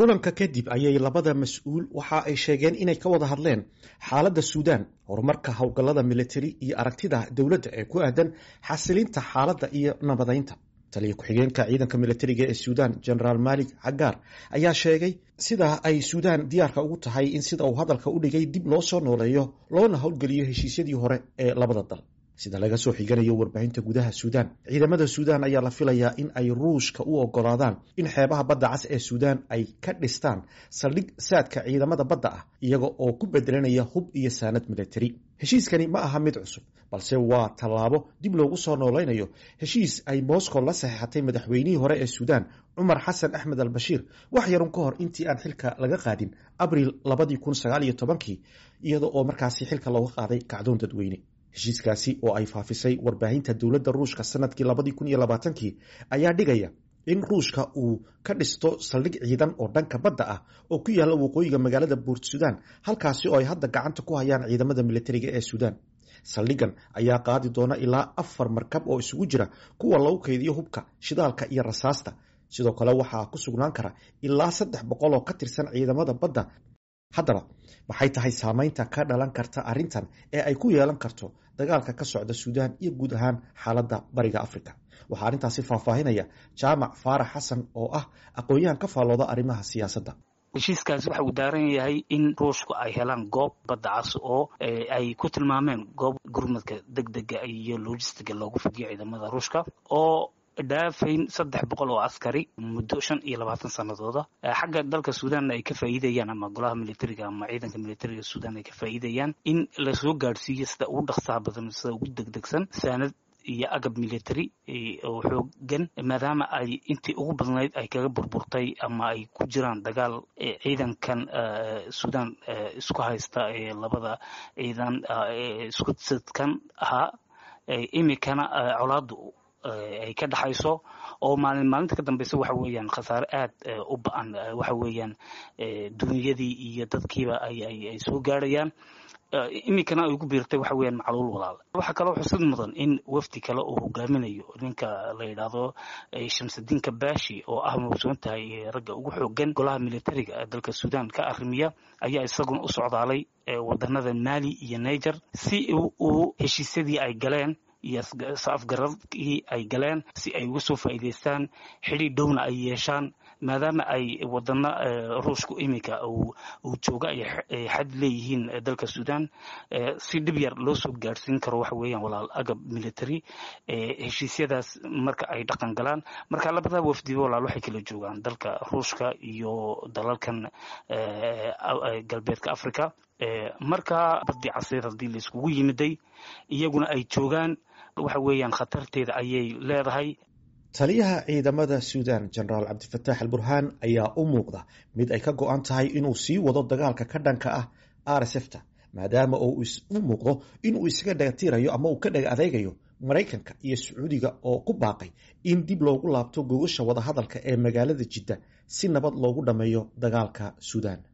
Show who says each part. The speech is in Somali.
Speaker 1: kulanka kadib ayay labada mas-uul waxa ay sheegeen inay ka wada hadleen xaaladda suudaan horumarka howlgallada militari iyo aragtida dowladda ee ku aadan xasilinta xaaladda iyo nabadaynta taliya ku-xigeenka ciidanka militariga ee suudaan genaraal malik cagaar ayaa sheegay sida ay suudaan diyaarka ugu tahay in sida uu hadalka u dhigay dib loo soo nooleeyo loona howlgeliyo heshiisyadii hore ee labada dal sida laga soo xiganayo warbaahinta gudaha suudaan ciidamada suudaan ayaa la filayaa in ay ruushka u ogolaadaan in xeebaha badda cas ee suudaan ay ka dhistaan saldhig saadka ciidamada badda ah iyaga oo ku bedelanaya hub iyo saanad militari heshiiskani ma aha mid cusub balse waa tallaabo dib loogu soo noolaynayo heshiis ay moscow la saxeexatay madaxweynihii hore ee suudaan cumar xasan axmed al bashiir wax yarun ka hor intii aan xilka laga qaadin abril labadii kun sagaal iyo tobankii iyada oo markaasi xilka looga qaaday kacdoon dadweyne heshiiskaasi oo ay faafisay warbaahinta dowladda ruushka sanadkii labadii kun iyo labaatankii ayaa dhigaya in ruushka uu ka dhisto saldhig ciidan oo dhanka badda ah oo ku yaalla waqooyiga magaalada buurt suudaan halkaasi oo ay hadda gacanta ku hayaan ciidamada militariga ee suudaan saldhigan ayaa qaadi doona ilaa afar markab oo isugu jira kuwa lagu kaydiyo hubka shidaalka iyo rasaasta sidoo kale waxaa ku sugnaan kara ilaa saddex boqol oo ka tirsan ciidamada badda haddaba maxay tahay saameynta ka dhalan karta arrintan ee ay ku yeelan karto dagaalka ka socda suudaan iyo guud ahaan xaaladda bariga africa waxaa arrintaasi faahfaahinaya jaamac faarax xasan oo ah aqoon-yahan ka faallooda arrimaha siyaasadda
Speaker 2: heshiiskaasi waxa uu daaran yahay in ruushku ay helaan goob badda cas oo ay ku tilmaameen goob gurmadka deg dega iyo logistiga loogu fidiyo ciidamada ruushka oo dhaafayn saddex boqol oo askari muddo shan iyo labaatan sanadooda xagga dalka suudanna ay ka faa'iidayaan ama golaha militariga ama ciidanka militariga suudan ay ka faa'iidayaan in lasoo gaadhsiiyo sida ugu dhaqsaha badan sida ugu degdegsan saanad iyo agab military oo xoogan maadaama ay intii ugu badnayd ay kaga burburtay ama ay ku jiraan dagaal ciidankan suudan isku haysta ee labada ciidan isku sadkan ahaa imikana colaadu ay ka dhexayso oo maalin maalinta ka dambeysa waxa weeyaan khasaare aad u ba-an waxa weeyaan dunyadii iyo dadkiiba ay soo gaarayaan iminkana ay ugu biirtay waxa weeyaan macluul walaal waxaa kaloo xusid mudan in wafdi kale uu hogaaminayo ninka la yidhaahdo shamsudiin kabashi oo ah mawsuun tahay ragga ugu xoogan golaha militariga ee dalka suudan ka arrimiya ayaa isaguna u socdaalay wadanada mali iyo niger si uu heshiisyadii ay galeen iyo afgaradkii ay galeen si ay uga soo faa'iidaystaan xidhiir dhowna ay yeeshaan maadaama ay wadana ruushku iminka uu jooga ay xad leeyihiin dalka suudan si dhib yar loo soo gaadhsiin karo waxa weeyaan walaal agab military heshiisyadaas marka ay dhaqan galaan marka labada wafdiba walaal waxay kala joogaan dalka ruushka iyo dalalkan galbeedka africa marka badii casiir haddii laiskugu yimiday iyaguna ay joogaan waxa weeyaan khatarteeda ayay leedahay
Speaker 1: taliyaha ciidamada suudan genaraal cabdifataax al burhaan ayaa u muuqda mid ay ka go-an tahay inuu sii wado dagaalka ka dhanka ah r s f ta maadaama uu u muuqdo inuu isaga dhagatiirayo ama uu ka dhaga adeegayo maraykanka iyo sacuudiga oo ku baaqay in dib loogu laabto gogasha wadahadalka ee magaalada jidda si nabad loogu dhammeeyo dagaalka suudan